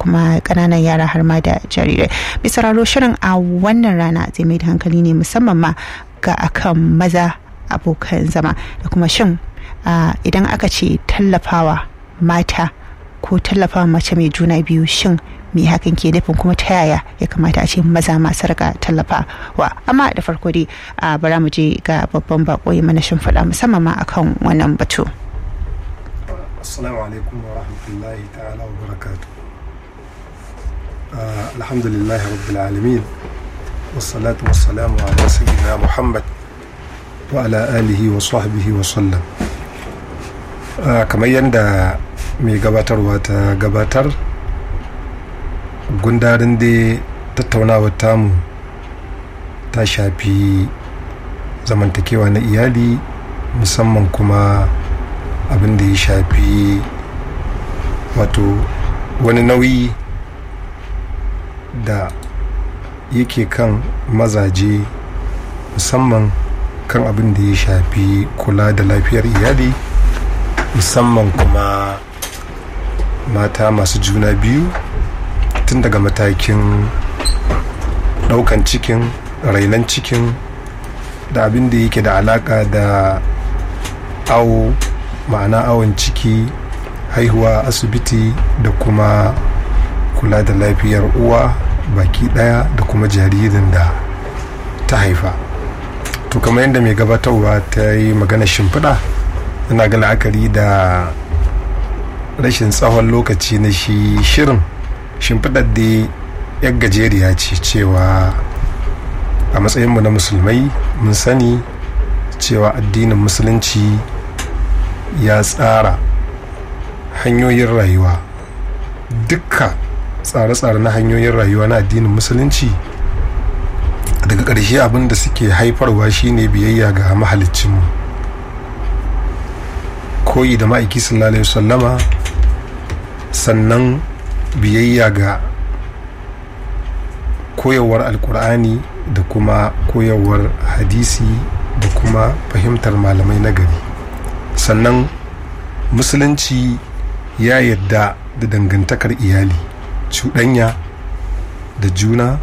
kuma ƙananan yara har ma da jarirai bisa raro shirin a wannan rana zai mai da hankali ne musamman ma ga akan maza abokan zama da kuma shin idan aka ce tallafawa mata ko tallafawa mace mai juna biyu shin me hakan ke nufin kuma ta yaya ya kamata a ce maza masu rika tallafawa amma da farko dai a bara mu je ga babban bako ya mana shimfiɗa musamman ma akan wannan batu assalamu alaikum wa rahmatullahi ta'ala wa barakatu alhamdulillah rabbil alamin wassalatu wassalamu ala sayyidina muhammad wa ala alihi wa sahbihi wa sallam kamar yadda mai gabatarwa ta gabatar gundarin da tattaunawar tamu ta shafi zamantakewa na iyali musamman kuma abin da ya shafi wato wani nauyi da yake kan mazaje musamman kan abin da ya shafi kula da lafiyar iyali musamman kuma mata masu juna biyu tun daga matakin daukan cikin rainan cikin da abin da yake da alaka da awo ma'ana awon ciki haihuwa asibiti da kuma kula da lafiyar uwa baki daya da kuma jaririn da ta haifa to kamar yadda mai gabatarwa ta yi magana shimfiɗa ina ga la'akari da rashin tsawon lokaci na shi shirin shimfiɗar da yar gajeriya ce cewa a matsayinmu na musulmai mun sani cewa addinin musulunci ya tsara hanyoyin rayuwa dukka tsare-tsare na hanyoyin rayuwa na addinin musulunci daga ƙarshe abin da suke haifarwa shine biyayya ga mahalicinmu koyi da ma'aiki sallallahu alaihi wasallama sannan biyayya ga koyarwar alkur'ani da kuma koyarwar hadisi da kuma fahimtar malamai na gari sannan musulunci ya yadda da dangantakar iyali cuɗanya da juna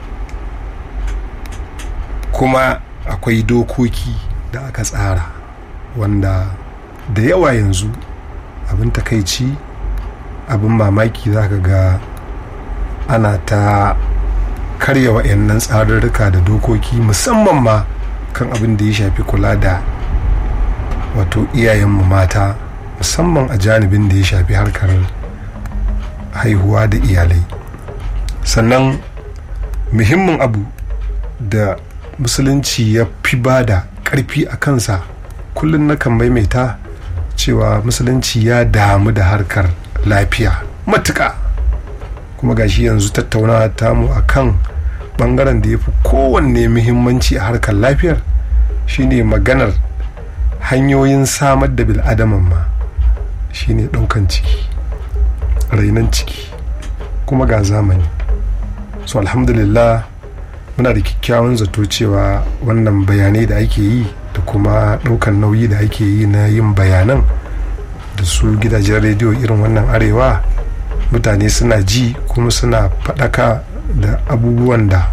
kuma akwai dokoki da aka tsara wanda da yawa yanzu abin takaici abin mamaki za ka ga ana ta karya wa'annan tsarurruka da dokoki musamman ma kan abin da ya shafi kula da wato iyayenmu mata musamman a janibin da ya shafi harkar haihuwa da iyalai sannan muhimmin abu da musulunci ya fi ba da ƙarfi a kansa kullum na kan maimaita cewa musulunci ya damu da harkar lafiya matuka kuma gashi yanzu tattaunawa tamu a kan bangaren da ya fi kowanne muhimmanci a harkar lafiyar shine maganar hanyoyin samar da bil'adaman ma shine ɗaukan ciki rainan ciki kuma ga zamani so alhamdulillah muna da kyakkyawan zato cewa wannan bayanai da ake yi da kuma ɗaukan nauyi da ake yi na yin bayanan da su gidajen rediyo irin wannan arewa mutane suna ji kuma suna faɗaka da abubuwan da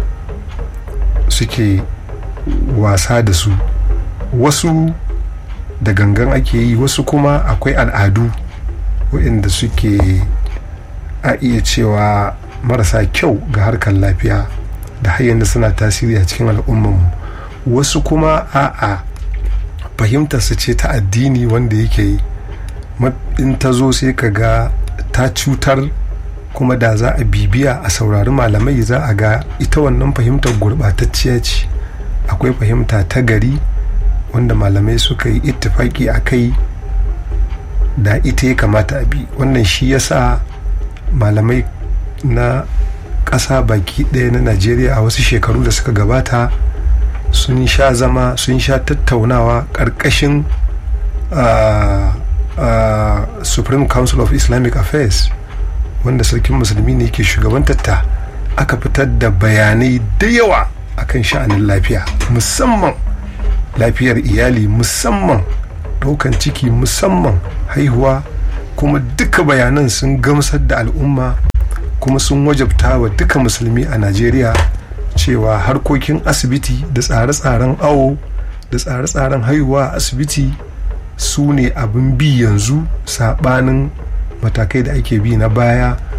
suke wasa da su wasu da gangan ake yi wasu kuma akwai al'adu waɗanda suke a iya cewa marasa kyau ga harkar lafiya da har da suna tasiri a cikin al'ummanmu wasu kuma a'a fahimtar su ce ta addini wanda yake in ta zo sai ka ga ta cutar kuma da za a bibiya a saurari malamai za a ga ita wannan fahimtar gurɓatacciya ce akwai fahimta ta gari wanda malamai suka yi ittifaki a kai da ita ya kamata a bi wannan shi yasa malamai na ƙasa baki ɗaya na najeriya a wasu shekaru da suka gabata sun sha zama sun sha tattaunawa ƙarƙashin uh, uh, supreme council of islamic affairs wanda sarkin musulmi ne ke shugabantarta aka fitar da bayanai da yawa akan sha'anin lafiya musamman lafiyar iyali musamman ɗaukan ciki musamman haihuwa kuma duka bayanan sun gamsar da al'umma kuma sun wajabta wa duka musulmi a najeriya cewa harkokin asibiti da tsare-tsaren awo da tsare-tsaren haihuwa a asibiti su ne abin bi yanzu saɓanin matakai da ake bi na baya